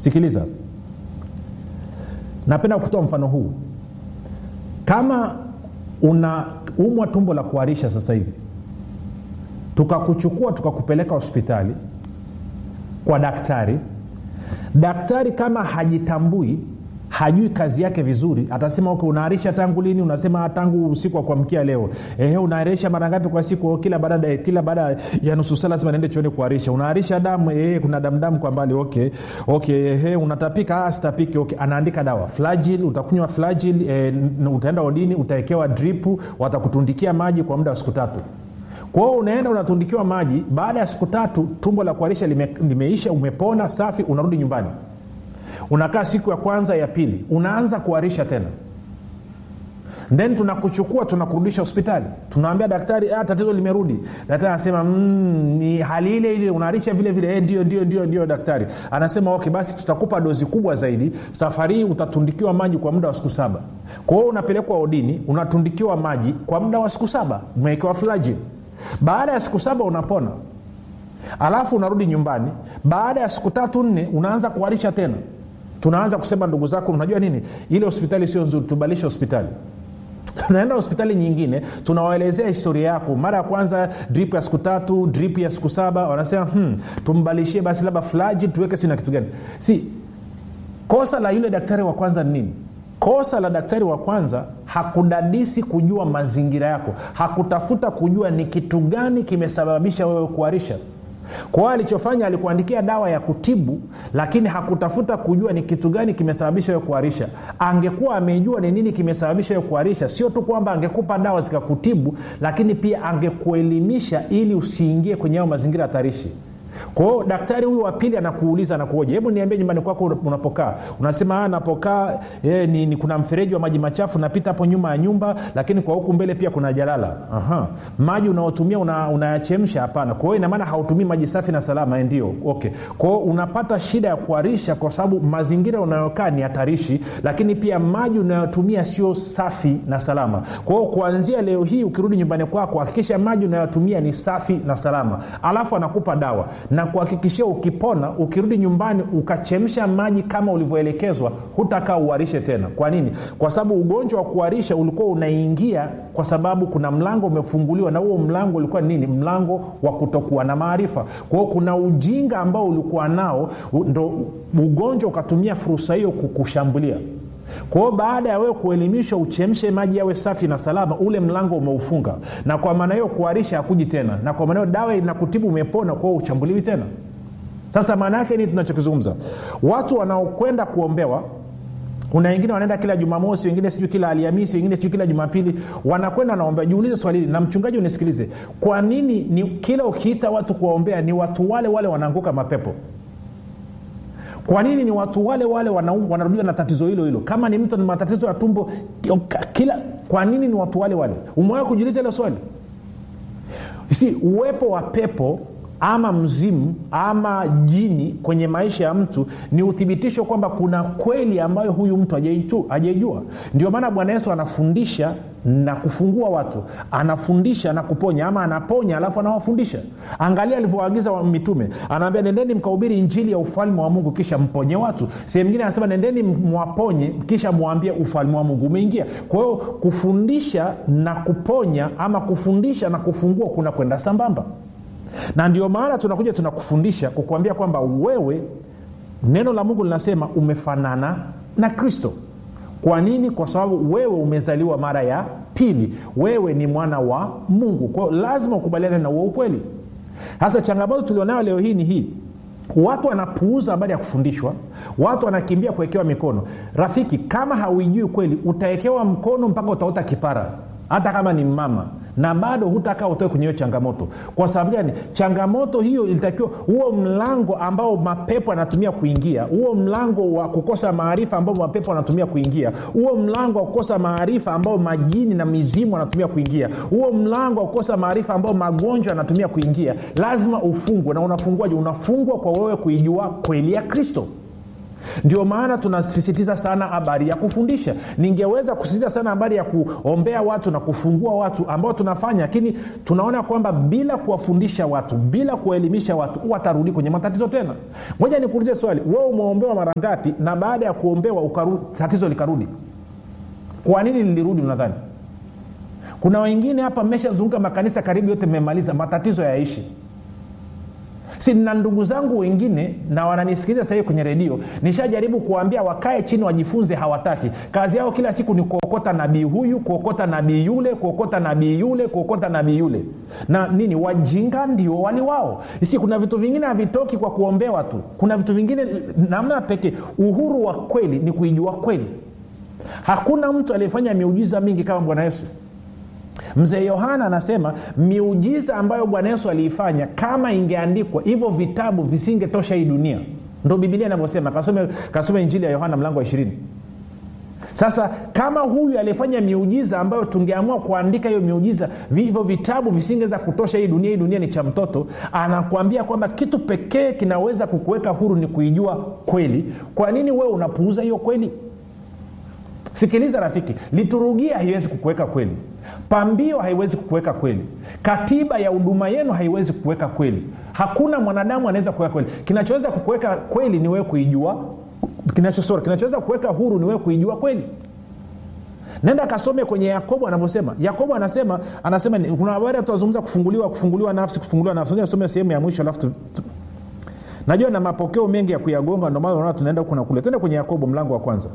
sikiliza napenda kutoa mfano huu kama unaumwa tumbo la kuharisha sasa hivi tukakuchukua tukakupeleka hospitali kwa daktari daktari kama hajitambui hajui kazi yake vizuri atasema okay, unaharisha tangu lini unasema tangu usiku wa kuamkia leo ehe unaharisha mara ngapi kwa siku kila baada kila baada ya nusu saa lazima niende chuoni kuharisha unaharisha damu ehe kuna damdamu kwa mbali okay okay ehe unatapika ah, sitapiki okay anaandika dawa flagil utakunywa flagil e, utaenda odini utawekewa dripu watakutundikia maji kwa muda wa siku tatu kwao unaenda unatundikiwa maji baada ya siku tatu tumbo la kuharisha lime, limeisha umepona safi unarudi nyumbani unakaa siku ya kwanza ya pili unaanza kuharisha tena then tunakuchukua tunakurudisha hospitali tunaambia daktari ah, tatizo limerudi daktari anasema mm, ni hali ile ile unaharisha vile vile eh, ndio ndio ndio ndio daktari anasema okay basi tutakupa dozi kubwa zaidi safari hii utatundikiwa maji kwa muda wa siku saba kwa hiyo unapelekwa odini unatundikiwa maji kwa muda wa siku saba umewekewa flaji baada ya siku saba unapona alafu unarudi nyumbani baada ya siku tatu nne unaanza kuharisha tena tunaanza kusema ndugu zako unajua nini ile hospitali sio nzuri tubalishe hospitali tunaenda hospitali nyingine tunawaelezea historia yako mara ya kwanza drip ya siku tatu drip ya siku saba wanasema hmm, tumbalishie basi labda flaji tuweke si na kitu gani si kosa la yule daktari wa kwanza ni nini kosa la daktari wa kwanza hakudadisi kujua mazingira yako hakutafuta kujua ni kitu gani kimesababisha wewe kuharisha kwa hiyo alichofanya alikuandikia dawa ya kutibu lakini hakutafuta kujua ni kitu gani kimesababisha wewe kuharisha angekuwa amejua ni nini kimesababisha wewe kuharisha sio tu kwamba angekupa dawa zikakutibu lakini pia angekuelimisha ili usiingie kwenye hayo mazingira hatarishi kwao daktari huyu wa pili anakuuliza anakuoja hebu niambie nyumbani kwako unapokaa unasema napokaa e, ni, ni kuna mfereji wa maji machafu napita hapo nyuma ya nyumba lakini kwa huku mbele pia kuna jalala Aha. maji unaotumia unayachemsha una hapana kwa hiyo inamaana hautumii maji safi na salama ndio okay kwao unapata shida ya kuharisha kwa sababu mazingira unayokaa ni hatarishi lakini pia maji unayotumia sio safi na salama kwao kuanzia leo hii ukirudi nyumbani kwako hakikisha maji unayotumia ni safi na salama alafu anakupa dawa na kuhakikishia ukipona ukirudi nyumbani ukachemsha maji kama ulivyoelekezwa hutakaa uharishe tena kwa nini kwa sababu ugonjwa wa kuharisha ulikuwa unaingia kwa sababu kuna mlango umefunguliwa na huo mlango ulikuwa nini mlango wa kutokuwa na maarifa kwa hiyo kuna ujinga ambao ulikuwa nao ndo ugonjwa ukatumia fursa hiyo kukushambulia kwa hiyo baada ya wewe kuelimishwa uchemshe maji yawe safi na salama ule mlango umeufunga na kwa maana hiyo kuharisha hakuji tena na kwa maana hiyo dawa inakutibu umepona kwa hiyo uchambuliwi tena sasa maana yake ni tunachokizungumza watu wanaokwenda kuombewa kuna wengine wanaenda kila jumamosi wengine sijui kila alhamisi wengine sijui kila jumapili wanakwenda wanaombea jiulize swali hili na mchungaji unisikilize kwa nini ni kila ukiita watu kuwaombea ni watu wale wale wanaanguka mapepo kwa nini ni watu wale wale wanarudiwa na tatizo hilo hilo kama ni mtu na matatizo ya tumbo kila kwa nini ni watu wale wale umewahi kujiuliza hilo swali si uwepo wa pepo ama mzimu ama jini kwenye maisha ya mtu ni uthibitisho kwamba kuna kweli ambayo huyu mtu hajaijua ndio maana bwana yesu anafundisha na kufungua watu anafundisha na kuponya ama anaponya alafu anawafundisha angalia alivyoagiza mitume anaambia nendeni mkahubiri injili ya ufalme wa mungu kisha mponye watu sehemu ingine anasema nendeni mwaponye kisha mwambie ufalme wa mungu umeingia kwa hiyo kufundisha na kuponya ama kufundisha na kufungua kuna kwenda sambamba na ndio maana tunakuja tunakufundisha kukuambia kwamba wewe neno la mungu linasema umefanana na kristo kwa nini kwa sababu wewe umezaliwa mara ya pili wewe ni mwana wa mungu kwao lazima ukubaliane na huo ukweli sasa changamoto tulionayo leo hii ni hii watu wanapuuza habari ya kufundishwa watu wanakimbia kuwekewa mikono rafiki kama hauijui kweli utawekewa mkono mpaka utaota kipara hata kama ni mama na bado hutakaa utoe kwenye hiyo changamoto kwa sababu gani changamoto hiyo ilitakiwa huo mlango ambao mapepo anatumia kuingia huo mlango wa kukosa maarifa ambao mapepo anatumia kuingia huo mlango wa kukosa maarifa ambao majini na mizimu anatumia kuingia huo mlango wa kukosa maarifa ambao magonjwa anatumia kuingia lazima ufungwe na unafunguaje unafungwa kwa wewe kuijua kweli ya kristo ndio maana tunasisitiza sana habari ya kufundisha ningeweza kusisitiza sana habari ya kuombea watu na kufungua watu ambao tunafanya lakini tunaona kwamba bila kuwafundisha watu bila kuwaelimisha watu watarudi kwenye matatizo tena moja nikuulize swali we umeombewa mara ngapi na baada ya kuombewa ukaru, tatizo likarudi kwa nini lilirudi unadhani kuna wengine hapa mmeshazunguka makanisa karibu yote mmemaliza matatizo yaishi si na ndugu zangu wengine na wananisikiliza sahii kwenye redio nishajaribu kuwaambia wakae chini wajifunze hawataki kazi yao kila siku ni kuokota nabii huyu kuokota nabii yule kuokota nabii yule kuokota nabii yule na nini wajinga ndio wali wao si kuna vitu vingine havitoki kwa kuombewa tu kuna vitu vingine namna pekee uhuru wa kweli ni kuijua kweli hakuna mtu aliyefanya miujiza mingi kama bwana yesu mzee yohana anasema miujiza ambayo bwana yesu aliifanya kama ingeandikwa hivyo vitabu visingetosha hii dunia ndo bibilia inavyosema kasome, kasome injili ya yohana mlango wa ishirini sasa kama huyu aliyefanya miujiza ambayo tungeamua kuandika hiyo miujiza hivyo vitabu visingeweza kutosha hii dunia hii dunia ni cha mtoto anakuambia kwamba kitu pekee kinaweza kukuweka huru ni kuijua kweli kwa nini wewe unapuuza hiyo kweli sikiliza rafiki liturugia haiwezi kukuweka kweli pambio haiwezi kukuweka kweli katiba ya huduma yenu haiwezi kukuweka kweli hakuna mwanadamu anaweza kuweka kweli kinachoweza kukuweka kweli ni wewe kuijua kinachosora kinachoweza kuweka huru ni wewe kuijua kweli nenda kasome kwenye yakobo anavyosema yakobo anasema anasema kuna habari tunazungumza kufunguliwa kufunguliwa nafsi kufunguliwa nafsi some sehemu ya mwisho alafu najua na mapokeo mengi ya kuyagonga ndio maana unaona tunaenda huku na kule tende kwenye yakobo mlango wa kwanza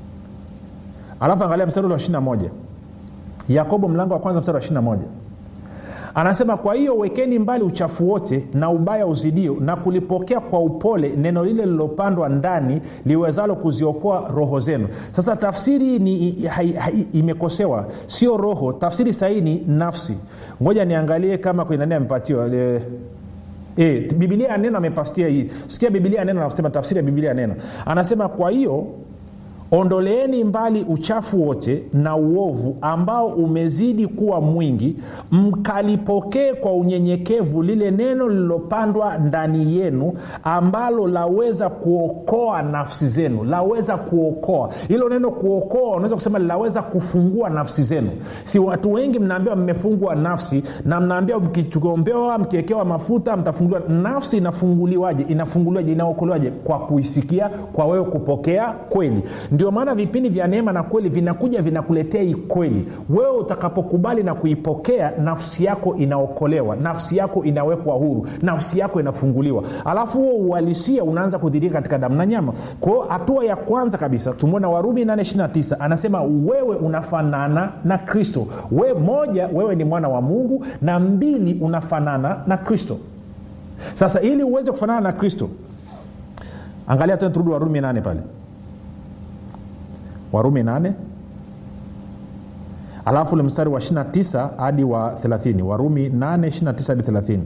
alafu angalia mstari wa ishirina moja yakobo mlango wa kwanza mstari wa ishirina moja anasema kwa hiyo wekeni mbali uchafu wote na ubaya uzidio na kulipokea kwa upole neno lile lilopandwa ndani liwezalo kuziokoa roho zenu sasa tafsiri ni hai, hai, imekosewa sio roho tafsiri sahii ni nafsi ngoja niangalie kama kwenye nani amepatiwa e, e, bibilia ya neno amepastia hii sikia bibilia ya neno anasema tafsiri ya bibilia ya neno anasema kwa hiyo ondoleeni mbali uchafu wote na uovu ambao umezidi kuwa mwingi mkalipokee kwa unyenyekevu lile neno lililopandwa ndani yenu ambalo laweza kuokoa nafsi zenu laweza kuokoa hilo neno kuokoa unaweza kusema linaweza kufungua nafsi zenu si watu wengi mnaambiwa mmefungwa nafsi na mnaambiwa mkiombewa mkiekewa mafuta mtafunguliwa nafsi inafunguliwaje inafunguliwaje inaokolewaje kwa kuisikia kwa wewe kupokea kweli ndio maana vipindi vya neema na kweli vinakuja vinakuletea hii kweli wewe utakapokubali na kuipokea nafsi yako inaokolewa nafsi yako inawekwa huru nafsi yako inafunguliwa alafu huo uhalisia unaanza kudhirika katika damu na nyama kwao hatua ya kwanza kabisa tumwona warumi 829 anasema wewe unafanana na kristo we moja wewe ni mwana wa mungu na mbili unafanana na kristo sasa ili uweze kufanana na kristo angalia tena turudi warumi 8 pale warumi 8 alafu ule mstari wa 29 hadi wa 30 warumi 8 29 hadi 30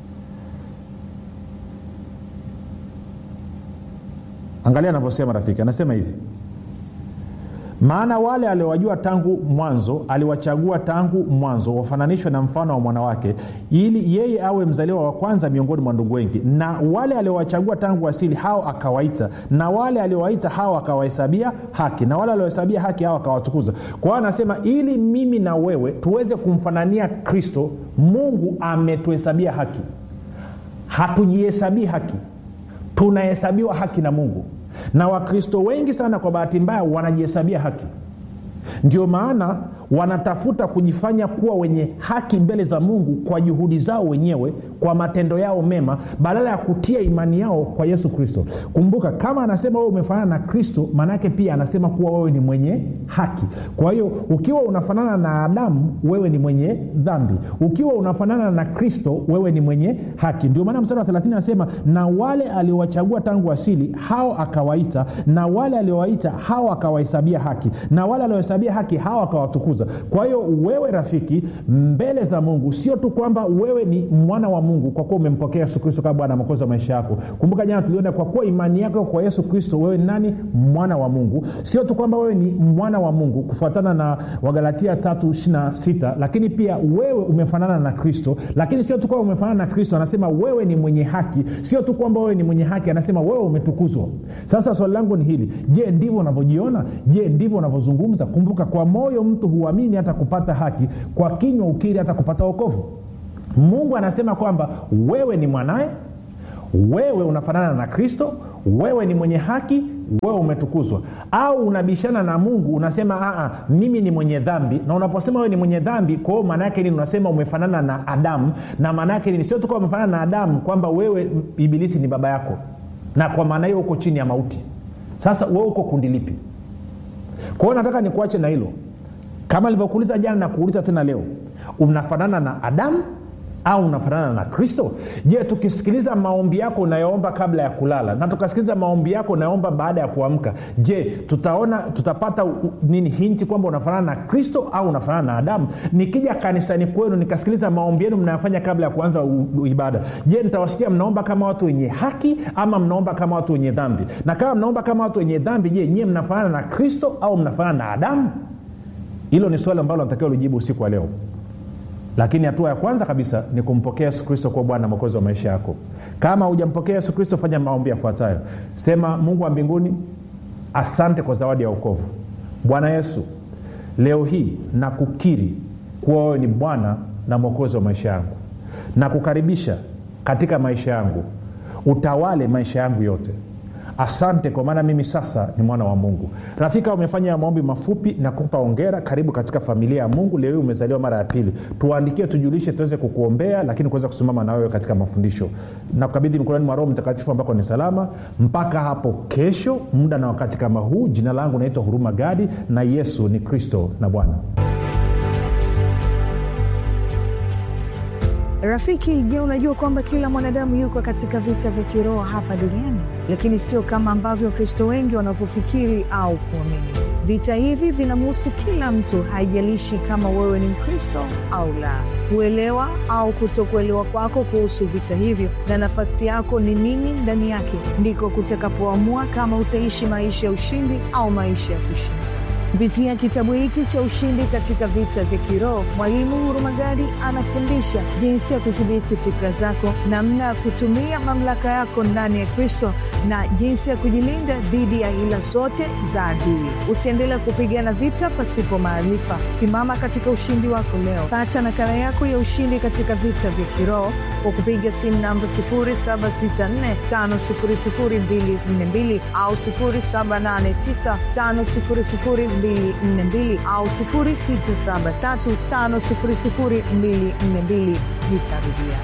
angalia anavyosema rafiki anasema hivi maana wale aliowajua tangu mwanzo aliwachagua tangu mwanzo wafananishwe na mfano wa mwanawake ili yeye awe mzaliwa wa kwanza miongoni mwa ndugu wengi na wale aliowachagua tangu asili hao akawaita na wale aliowaita hao akawahesabia haki na wale aliohesabia haki hao akawatukuza kwa hiyo anasema ili mimi na wewe tuweze kumfanania kristo mungu ametuhesabia haki hatujihesabii haki tunahesabiwa haki na mungu na wakristo wengi sana kwa bahati mbaya wanajihesabia haki ndio maana wanatafuta kujifanya kuwa wenye haki mbele za mungu kwa juhudi zao wenyewe kwa matendo yao mema badala ya kutia imani yao kwa yesu kristo kumbuka kama anasema wewe umefanana na kristo maanaake pia anasema kuwa wewe ni mwenye haki kwa hiyo ukiwa unafanana na adamu wewe ni mwenye dhambi ukiwa unafanana na kristo wewe ni mwenye haki ndio maana mstari wa 30 anasema na wale aliowachagua tangu asili hao akawaita na wale aliowaita hao akawahesabia haki na wale aliohesabia haki hao akawatukuza tunazungumza kwa hiyo wewe rafiki mbele za mungu sio tu kwamba wewe ni mwana wa mungu kwa kuwa umempokea yesu kristo kama bwana mokozi wa maisha yako kumbuka jana tuliona kwa kuwa imani yako kwa yesu kristo wewe ni nani mwana wa mungu sio tu kwamba wewe ni mwana wa mungu kufuatana na wagalatia 326 lakini pia wewe umefanana na kristo lakini sio tu kwamba umefanana na kristo anasema wewe ni mwenye haki sio tu kwamba wewe ni mwenye haki anasema wewe umetukuzwa sasa swali langu ni hili je ndivyo unavyojiona je ndivyo unavyozungumza kumbuka kwa moyo mtu huamini hata kupata haki kwa kinywa ukiri hata kupata wokovu mungu anasema kwamba wewe ni mwanaye wewe unafanana na kristo wewe ni mwenye haki wewe umetukuzwa au unabishana na mungu unasema Aa, mimi ni mwenye dhambi na unaposema wewe ni mwenye dhambi kwa hiyo maana yake nini unasema umefanana na adamu na maana yake nini sio tu kwamba umefanana na adamu kwamba wewe ibilisi ni baba yako na kwa maana hiyo uko chini ya mauti sasa wewe uko kundi lipi kwa hiyo nataka nikuache na hilo kama alivyokuuliza jana na kuuliza tena leo unafanana na adamu au unafanana na kristo je tukisikiliza maombi yako unayoomba kabla ya kulala na tukasikiliza maombi yako unayoomba baada ya kuamka je tutaona tutapata u, nini hinti kwamba unafanana na kristo au unafanana na adamu nikija kanisani kwenu nikasikiliza maombi yenu mnayofanya kabla ya kuanza u, u, ibada je nitawasikia mnaomba kama watu wenye haki ama mnaomba kama watu wenye dhambi na kama mnaomba kama watu wenye dhambi je nyie mnafanana na kristo au mnafanana na adamu hilo ni swali ambalo natakiwa lijibu usiku wa leo lakini hatua ya kwanza kabisa ni kumpokea yesu kristo kuwa bwana mwokozi wa maisha yako kama hujampokea yesu kristo fanya maombi yafuatayo sema mungu wa mbinguni asante kwa zawadi ya ukovu bwana yesu leo hii na kukiri kuwa wewe ni bwana na mwokozi wa maisha yangu na kukaribisha katika maisha yangu utawale maisha yangu yote asante kwa maana mimi sasa ni mwana wa mungu rafika umefanya maombi mafupi na kupa ongera karibu katika familia ya mungu leo hii umezaliwa mara ya pili tuandikie tujulishe tuweze kukuombea lakini kuweza kusimama na wewe katika mafundisho na kukabidhi mikononi mwa roho mtakatifu ambako ni salama mpaka hapo kesho muda na wakati kama huu jina langu naitwa huruma gadi na yesu ni kristo na bwana rafiki je unajua kwamba kila mwanadamu yuko katika vita vya kiroho hapa duniani lakini sio kama ambavyo wakristo wengi wanavyofikiri au kuamini vita hivi vinamhusu kila mtu haijalishi kama wewe ni mkristo au la kuelewa au kutokuelewa kwako kuhusu vita hivyo na nafasi yako ni nini ndani yake ndiko kutakapoamua kama utaishi maisha ya ushindi au maisha ya kushinda kupitia kitabu hiki cha ushindi katika vita vya kiroho mwalimu hurumagadi anafundisha jinsi ya kudhibiti fikra zako namna ya kutumia mamlaka yako ndani ya kristo na jinsi ya kujilinda dhidi ya hila zote za adui usiendelea kupigana vita pasipo maarifa simama katika ushindi wako leo pata nakala yako ya ushindi katika vita vya kiroho kwa kupiga simu namba 7645242 au 7895242 au 673500242 nitarudia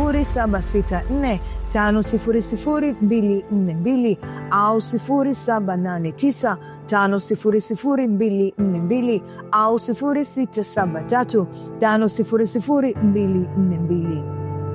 764500242 au 789 5242 au 673 500242